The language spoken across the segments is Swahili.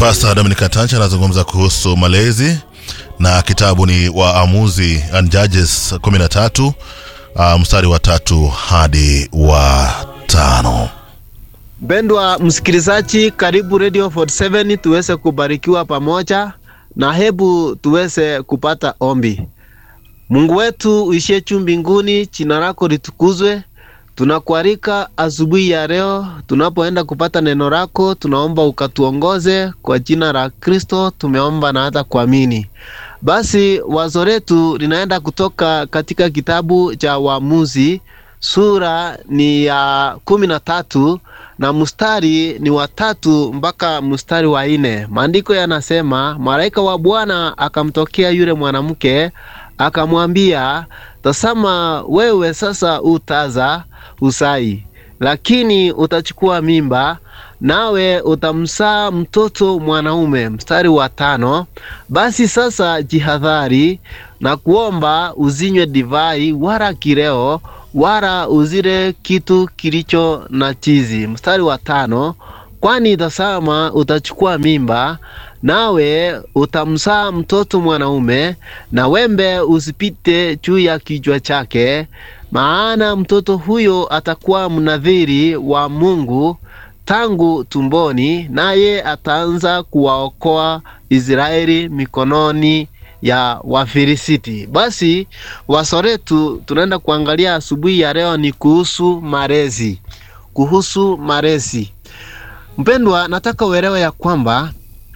Pastor Dominic Katancha anazungumza kuhusu malezi na kitabu ni Waamuzi and Judges 13 uh, mstari wa tatu hadi wa tano. Mpendwa msikilizaji, karibu Radio 47 tuweze kubarikiwa pamoja na hebu tuweze kupata ombi. Mungu wetu uishie juu mbinguni, jina lako litukuzwe. Tunakualika asubuhi ya leo tunapoenda kupata neno lako, tunaomba ukatuongoze kwa jina la Kristo, tumeomba na hata kuamini. Basi wazo letu linaenda kutoka katika kitabu cha Waamuzi, sura ni ya kumi na tatu na mstari ni wa tatu mpaka mstari wa nne. Maandiko yanasema, malaika wa Bwana akamtokea yule mwanamke akamwambia, tazama, wewe sasa utaza usai, lakini utachukua mimba nawe utamsaa mtoto mwanaume. Mstari wa tano, basi sasa jihadhari na kuomba uzinywe divai wala kileo wala uzile kitu kilicho na chizi. Mstari wa tano, kwani tazama utachukua mimba nawe utamsaa mtoto mwanaume, na wembe usipite juu ya kichwa chake, maana mtoto huyo atakuwa mnadhiri wa Mungu tangu tumboni, naye ataanza kuwaokoa Israeli mikononi ya Wafilisiti. Basi wazo letu tunaenda kuangalia asubuhi ya leo ni kuhusu malezi, kuhusu malezi. Mpendwa, nataka uelewe ya kwamba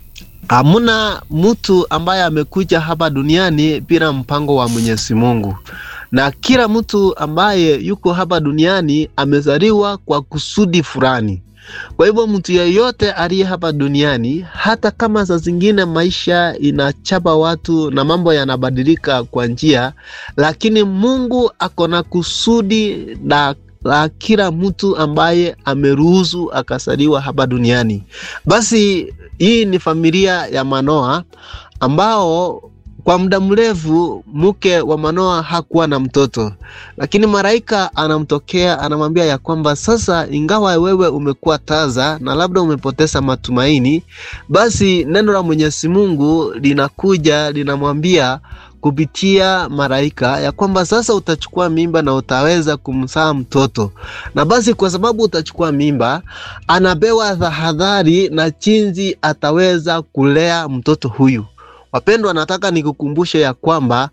hamuna mtu ambaye amekuja hapa duniani bila mpango wa Mwenyezi Mungu, na kila mtu ambaye yuko hapa duniani amezaliwa kwa kusudi fulani. Kwa hivyo mtu yeyote aliye hapa duniani, hata kama saa zingine maisha inachapa watu na mambo yanabadilika kwa njia, lakini Mungu ako na kusudi la la kila mtu ambaye ameruhusu akasaliwa hapa duniani. Basi hii ni familia ya Manoa ambao kwa muda mrefu mke wa Manoa hakuwa na mtoto, lakini malaika anamtokea anamwambia ya kwamba sasa, ingawa wewe umekuwa taza na labda umepoteza matumaini, basi neno la Mwenyezi Mungu linakuja linamwambia kupitia malaika ya kwamba sasa utachukua mimba na utaweza kumzaa mtoto. Na basi kwa sababu utachukua mimba, anapewa tahadhari na jinsi ataweza kulea mtoto huyu. Wapendwa, nataka nikukumbushe ya kwamba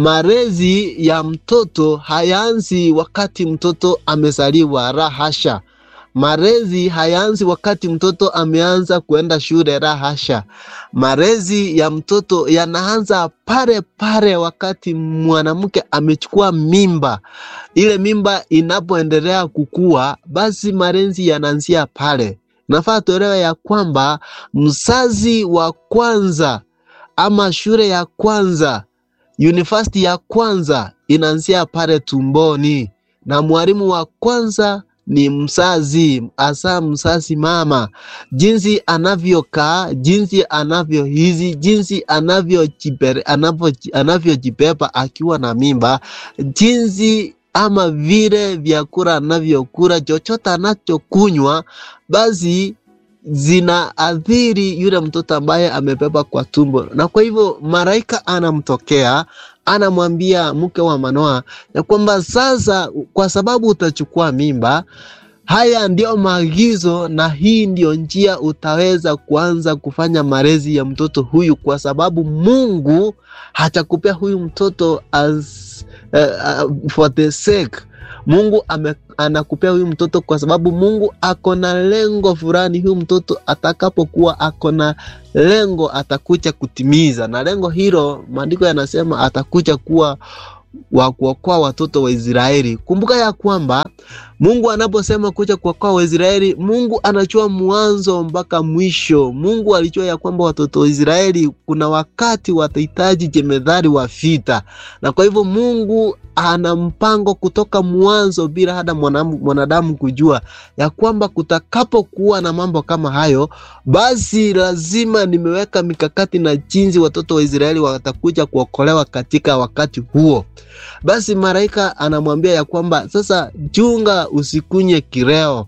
malezi ya mtoto hayaanzi wakati mtoto amezaliwa, la hasha. Malezi hayaanzi wakati mtoto ameanza kuenda shule, la hasha. Malezi ya mtoto yanaanza pale pale wakati mwanamke amechukua mimba. Ile mimba inapoendelea kukua, basi malezi yanaanzia pale. Nafaa tuelewe ya kwamba mzazi wa kwanza ama shule ya kwanza, university ya kwanza inaanzia pale tumboni, na mwalimu wa kwanza ni mzazi, hasa mzazi mama, jinsi anavyokaa, jinsi anavyohizi, jinsi anavyojibeba akiwa na mimba, jinsi ama vile vyakula anavyokula, chochote anachokunywa, basi zinaathiri yule mtoto ambaye amebeba kwa tumbo. Na kwa hivyo malaika anamtokea anamwambia mke wa Manoa ya kwamba sasa, kwa sababu utachukua mimba, haya ndio maagizo na hii ndio njia utaweza kuanza kufanya malezi ya mtoto huyu, kwa sababu Mungu hatakupea huyu mtoto as, uh, uh, for the sake Mungu ame, anakupea huyu mtoto kwa sababu Mungu ako na lengo fulani. Huyu mtoto atakapokuwa ako na lengo atakuja kutimiza, na lengo hilo maandiko yanasema atakuja kuwa wa kuokoa watoto wa Israeli. Kumbuka ya kwamba Mungu anaposema kuja kuokoa Waisraeli, Mungu anajua mwanzo mpaka mwisho. Mungu alijua ya kwamba watoto wa Israeli kuna wakati watahitaji jemedhari wa vita, na kwa hivyo Mungu ana mpango kutoka mwanzo bila hata mwanadamu kujua ya kwamba kutakapokuwa na mambo kama hayo, basi lazima nimeweka mikakati na jinsi watoto wa Israeli watakuja kuokolewa katika wakati huo. Basi malaika anamwambia ya kwamba sasa, chunga usikunye kileo,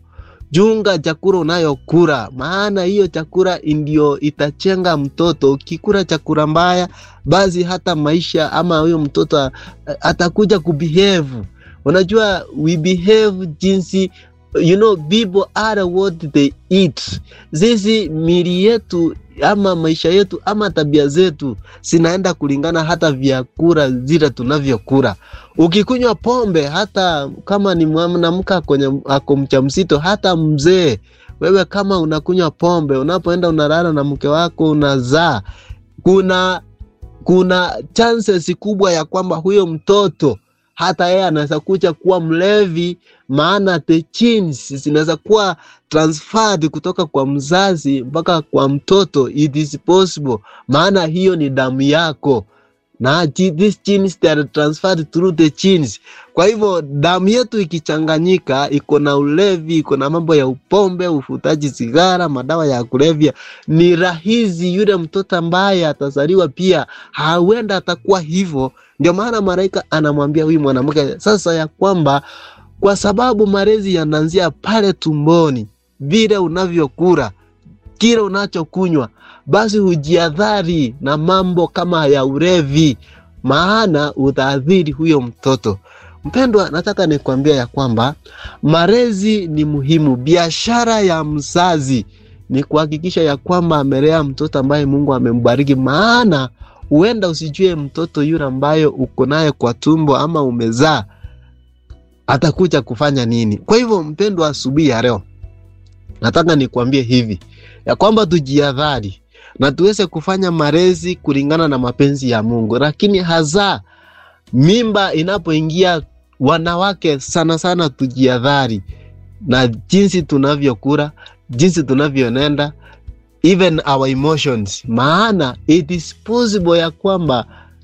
chunga chakula unayokula, maana hiyo chakula ndio itachenga mtoto. Ukikula chakula mbaya, basi hata maisha ama huyo mtoto atakuja kubehave. Unajua, we behave jinsi you know people are what they eat. Sisi mili yetu ama maisha yetu ama tabia zetu zinaenda kulingana hata vyakula zile tunavyokula. Ukikunywa pombe, hata kama ni mwanamke kwenye ako mjamzito, hata mzee, wewe kama unakunywa pombe, unapoenda unalala na mke wako unazaa, kuna kuna chances kubwa ya kwamba huyo mtoto hata yeye anaweza kuja kuwa mlevi, maana the genes zinaweza kuwa transferred kutoka kwa mzazi mpaka kwa mtoto. It is possible, maana hiyo ni damu yako na these genes they are transferred through the genes. Kwa hivyo damu yetu ikichanganyika, iko na ulevi, iko na mambo ya upombe, ufutaji sigara, madawa ya kulevya, ni rahisi yule mtoto ambaye atazaliwa pia hawenda atakuwa hivyo. Ndio maana malaika anamwambia huyu mwanamke sasa ya kwamba kwa sababu malezi yanaanzia pale tumboni, vile unavyokula, kile unachokunywa basi hujiadhari na mambo kama ya ulevi, maana utaadhiri huyo mtoto. Mpendwa, nataka nikwambia ya kwamba malezi ni muhimu. Biashara ya mzazi ni kuhakikisha ya kwamba amelea mtoto ambaye Mungu amembariki, maana huenda usijue mtoto yule ambayo uko naye kwa tumbo ama umezaa atakuja kufanya nini. Kwa hivyo, mpendwa, asubuhi ya leo nataka nikwambie hivi ya kwamba tujiadhari na tuweze kufanya malezi kulingana na mapenzi ya Mungu, lakini hasa mimba inapoingia, wanawake sana sana tujiadhari na jinsi tunavyokula, jinsi tunavyonenda, even our emotions, maana it is possible ya kwamba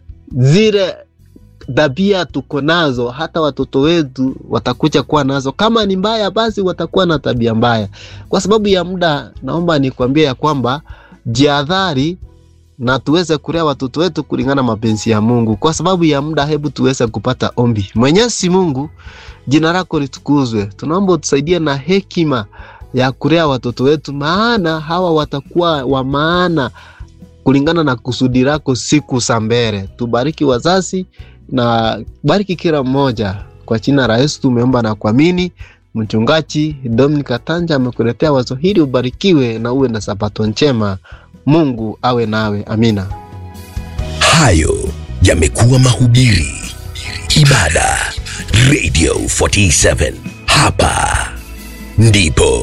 zile tabia tuko nazo hata watoto wetu watakuja kuwa nazo. Kama ni mbaya, basi watakuwa na tabia mbaya. Kwa sababu ya muda, naomba nikwambie ya kwamba jiadhari na tuweze kulea watoto wetu kulingana mapenzi ya Mungu. Kwa sababu ya muda, hebu tuweze kupata ombi. Mwenyezi Mungu, jina lako litukuzwe. Tunaomba utusaidie na hekima ya kulea watoto wetu, maana hawa watakuwa wa maana kulingana na kusudi lako siku za mbele. Tubariki wazazi na bariki kila mmoja, kwa jina la Yesu tumeomba na kuamini. Mchungaji Dominic Katanja amekuletea wazo hili. Ubarikiwe na uwe na sabato njema. Mungu awe nawe, amina. Hayo yamekuwa mahubiri, ibada, Radio 47 hapa ndipo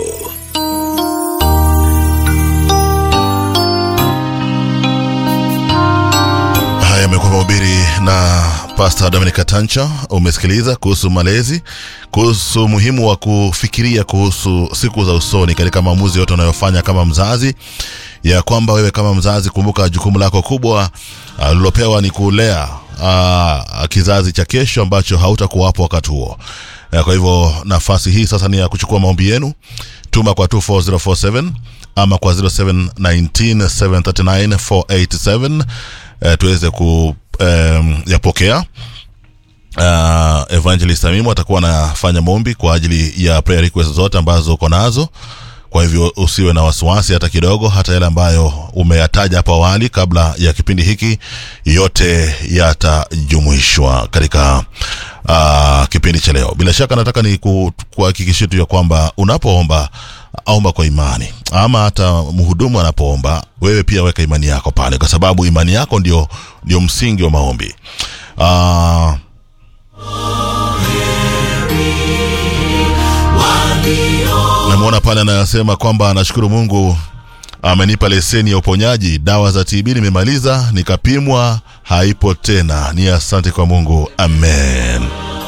Haya yamekuwa mahubiri na Pastor Dominic Katancha. Umesikiliza kuhusu malezi, kuhusu umuhimu wa kufikiria kuhusu siku za usoni katika maamuzi yote unayofanya kama mzazi, ya kwamba wewe kama mzazi, kumbuka jukumu lako kubwa ulilopewa ni kulea uh, kizazi cha kesho ambacho hautakuwapo wakati huo. Uh, kwa hivyo nafasi hii sasa ni ya kuchukua maombi yenu. Tuma kwa 24047 ama kwa 0719739487 uh, tuweze ku um, yapokea uh, evangelist Amimu atakuwa anafanya maombi kwa ajili ya prayer request zote ambazo uko nazo kwa hivyo usiwe na wasiwasi hata kidogo hata yale ambayo umeyataja hapo awali kabla ya kipindi hiki yote yatajumuishwa katika uh, kipindi cha leo bila shaka nataka ni ku- kuhakikishia tu ya kwamba unapoomba omba kwa imani ama hata mhudumu anapoomba wewe pia weka imani yako pale kwa sababu imani yako ndio, ndio msingi wa maombi uh, namwona pale anayosema kwamba anashukuru mungu amenipa leseni ya uponyaji dawa za tb nimemaliza nikapimwa haipo tena ni asante kwa mungu amen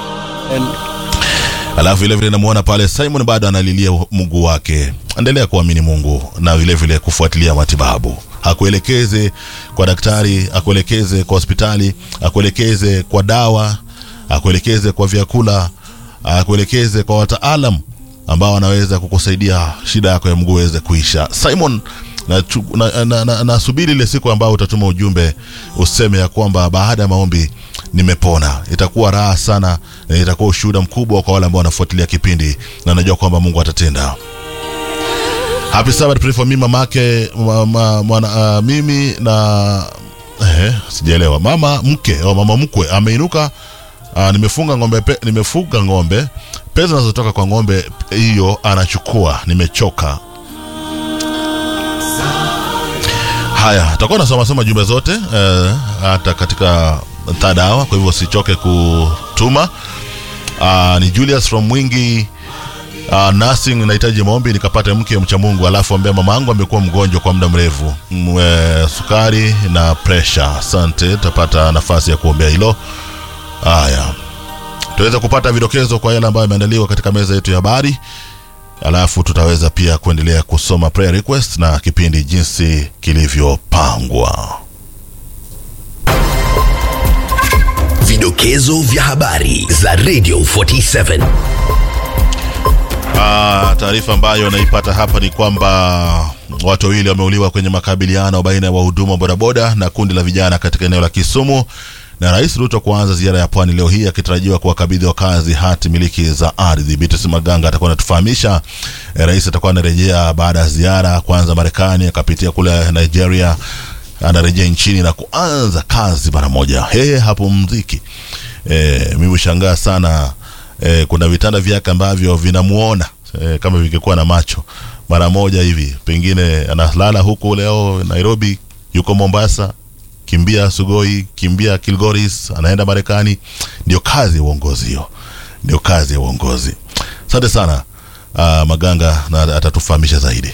alafu vilevile namwona pale simon bado analilia mungu wake endelea kuamini mungu na vilevile vile kufuatilia matibabu akuelekeze kwa daktari akuelekeze kwa hospitali akuelekeze kwa dawa akuelekeze kwa vyakula akuelekeze kwa wataalam ambao wanaweza kukusaidia shida yako ya mguu iweze kuisha simon nasubiri na, na, na, nasubiri ile siku ambayo utatuma ujumbe useme ya kwamba baada ya maombi nimepona itakuwa raha sana na itakuwa ushuhuda mkubwa kwa wale ambao wanafuatilia kipindi na najua kwamba mungu atatenda happy sabbath pray for me mamake ma, ma, mwana, uh, mimi na eh, sijaelewa mama mke au mama mkwe ameinuka uh, nimefunga ng'ombe pe, nimefuga ng'ombe pesa zinazotoka kwa ng'ombe hiyo anachukua nimechoka haya tutakuwa nasoma soma jumbe zote eh, hata katika third hour kwa hivyo usichoke kutuma uh, ni julius from mwingi uh, nursing nahitaji maombi nikapate mke mcha mungu alafu ambia mama yangu amekuwa mgonjwa kwa muda mrefu Mwe, sukari na pressure asante tapata nafasi ya kuombea hilo haya tuweze kupata vidokezo kwa yale ambayo yameandaliwa katika meza yetu ya habari alafu tutaweza pia kuendelea kusoma prayer request na kipindi jinsi kilivyopangwa Vidokezo vya habari za Radio 47. Ah, taarifa ambayo naipata hapa ni kwamba watu wawili wameuliwa kwenye makabiliano baina ya wahudumu wa bodaboda na kundi la vijana katika eneo la Kisumu na Rais Ruto kuanza ziara ya pwani leo hii akitarajiwa kuwakabidhi wakazi hati miliki za ardhi. Beatrice Maganga atakuwa anatufahamisha. Eh, Rais atakuwa anarejea baada ya ziara kwanza Marekani, akapitia kule Nigeria, anarejea nchini na kuanza kazi mara moja. Yeye hapumziki. Eh, mimi hushangaa sana eh, kuna vitanda vyake ambavyo vinamuona eh, kama vingekuwa na macho mara moja hivi, pengine analala huku leo Nairobi, yuko Mombasa, kimbia Sugoi, kimbia Kilgoris, anaenda Marekani. Ndio kazi ya uongozi hiyo, ndio kazi ya uongozi. Asante sana uh, Maganga, na atatufahamisha zaidi.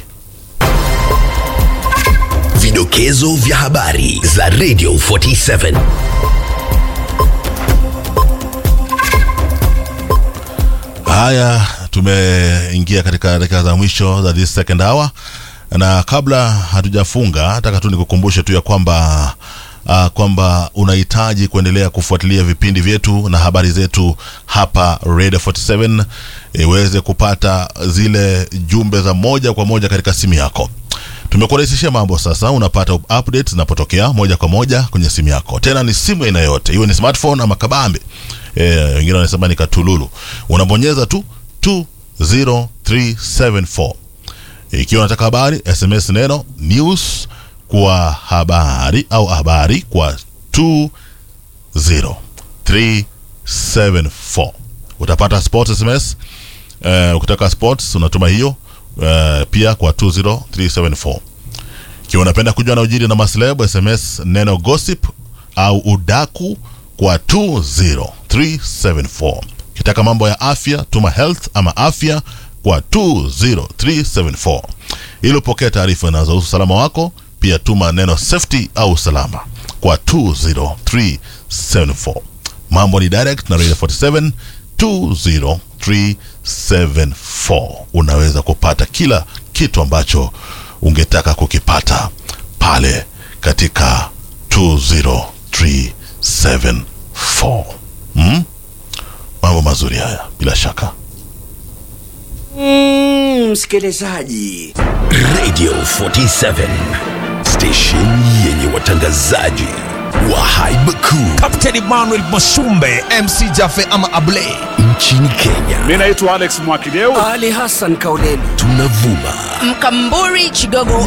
Vidokezo vya habari za Radio 47. Haya, tumeingia katika dakika za mwisho za this second hour, na kabla hatujafunga, nataka tu nikukumbushe tu ya kwamba uh, kwamba unahitaji kuendelea kufuatilia vipindi vyetu na habari zetu hapa Radio 47 iweze kupata zile jumbe za moja kwa moja katika simu yako. Tumekurahisishia mambo sasa, unapata updates zinapotokea moja kwa moja kwenye simu yako, tena ni simu aina yote, iwe ni smartphone ama kabambe. Eh, wengine wanasema ni katululu. Unabonyeza tu 20374 ikiwa unataka habari, SMS neno news kwa habari au habari kwa 20374 utapata sports SMS. Uh, ukitaka sports unatuma hiyo uh, pia kwa 20374 ikiwa unapenda kujua na ujiri na maslabu SMS neno gossip au udaku kwa 20374 ukitaka mambo ya afya tuma health ama afya kwa 20374 ili upokee taarifa zinazohusu usalama wako pia tuma neno safety au usalama kwa 20374 mambo ni direct na radio 47 20374 unaweza kupata kila kitu ambacho ungetaka kukipata pale katika 20374 mm? mambo mazuri haya bila shaka Mm, msikilizaji Radio 47. Station yenye watangazaji wa haiba kuu Captain Emmanuel Masumbe MC Jafe ama Ablay nchini Kenya. Mi naitwa Alex Mwakideu. Ali Hassan Kauleni Tunavuma Mkamburi Chigogo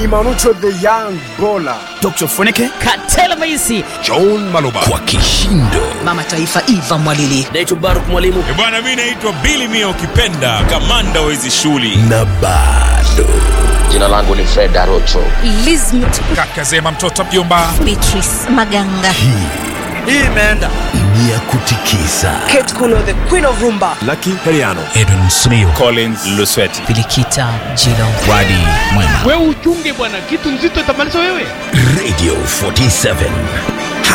Dr. Funike. Katela Maisi John Maloba kwa kishindo Mama Taifa Eva Mwalili naitwa Baruk Mwalimu bwana mi naitwa bili mia ukipenda kamanda wa hizi shughuli na bado Jina langu ni Fred Arocho. Lizmit kaka Zema mtoto mjomba Beatrice Maganga hii imeenda ni ya kutikisa Kate Kuno the Queen of Rumba Edwin Smio collins lusweti Filikita Jilo Wadi Mwema wewe uchunge bwana kitu nzito itamaliza wewe Radio 47